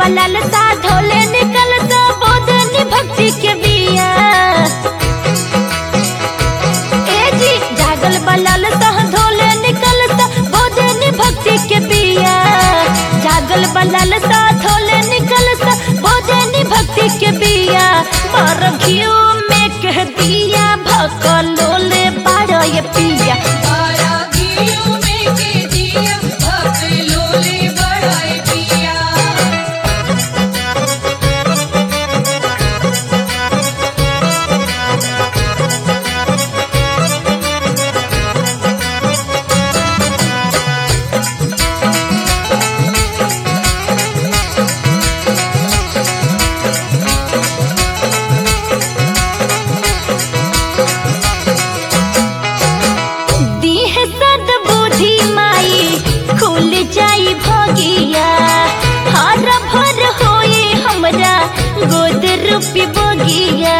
बलाल सा धोले निकल तो बोधनी भक्ति के बिया ए जी जागल बलाल सा धोले निकल तो बोधनी भक्ति के बिया जागल बलाल सा धोले निकल तो बोधनी भक्ति के बिया पर घियो में कह दिया भकलोले बारो ये पिया बारा घियो में के दिया भक्त लोले बढ़ाए पिया दीह सद बुद्धि माई खुल जाई भगिया हर भर होए हमरा गोद रूपी बगिया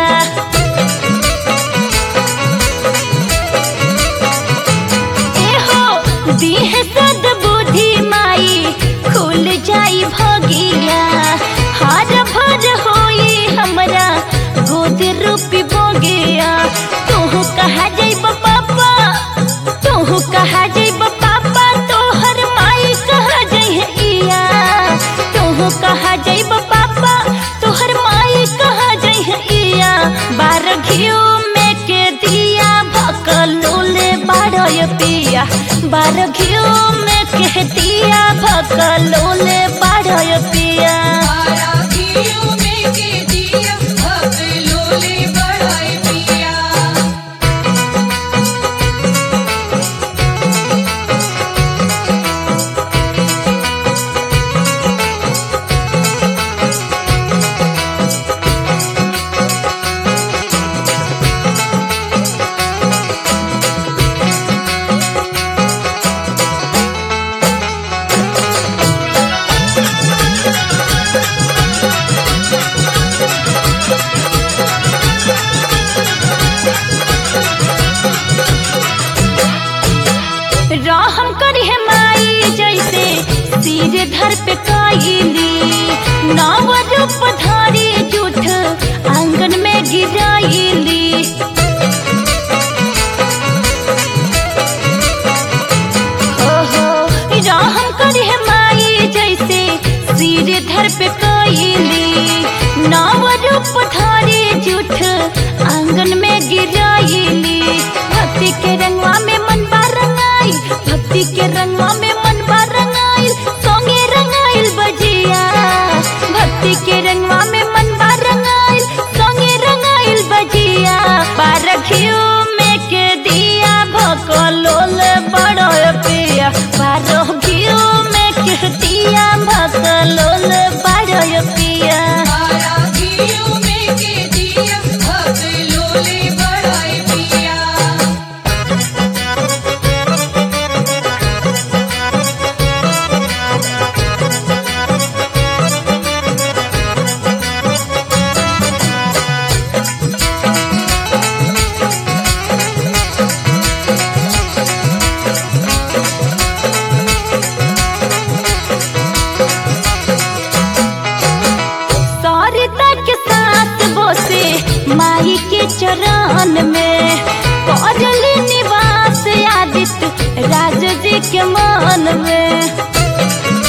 एहो दीह सद बुद्धि माई खुल जाई भगिया हर भर होए हमरा गोद रूपी बगिया तू कहा जइब पापा तोहू कहा जइब पापा तोहर माई कहा जइह इया तोहू कहा जइब पापा तोहर माई कहा जइह इया बार घियो में के दिया भकलोले बारय पिया बार घियो में के दिया भकलोले बारय पिया बारा घियो में के दिया भक्त लोले बढ़ाए पिया रहम करी है माई जैसे सिर धर पे काइली नव रूप धारी जूठ आंगन में गिराइली हो हो रहम करी है माई जैसे सिर धर पे काइली नव रूप धारी जूठ आंगन में गिराइली भक्ति के रंगवा में मन बा रंगाई भक्ति के रंगवा में मन बा रंगाइल सोंगे रंगाइल बजिया भक्ति के रंगवा में मन बा रंगाइल सोंगे रंगाइल बजिया बारखियो में के दिया भकलोल बड़ो पिया बारखियो में के दिया भकलोल बड़ो पिया बारा घियो में के दिया भक्त लोले बढ़ाए पिया सरिता के साथ बोसे माई के चरण में करली निवास आदित्य राज जी के मन में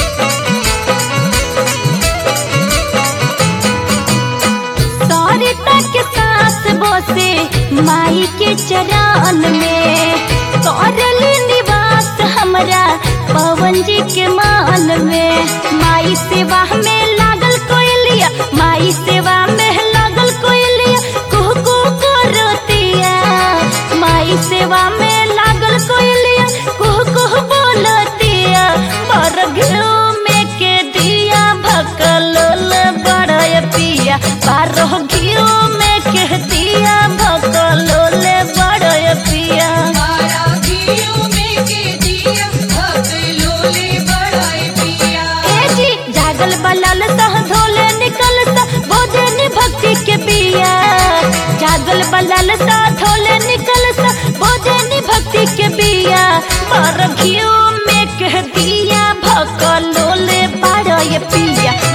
सरिता के साथ बोसे माई के चरण में करली निवास हमरा पवन जी के मान में माई सेवा में लागल कोयलिया माई सेवा में लागल कोयलिया कुहू कुहू करतिया माई सेवा में लागल कोयलिया कुहू कुहू बोलतिया पर घियो में के दिया भकलोल बड़य पिया बारह घियो में के दिया भकलोल बड़य पिया बारा घियो में के दिया भक्त लोले बढ़ाए पिया ए जी जागल बलाल सह धोले निकल सा बोधनी भक्ति के बिया जागल बलाल सा धोले निकल सा बोधनी भक्ति के बिया पर घियो में कह दिया भकलोले बारह पिया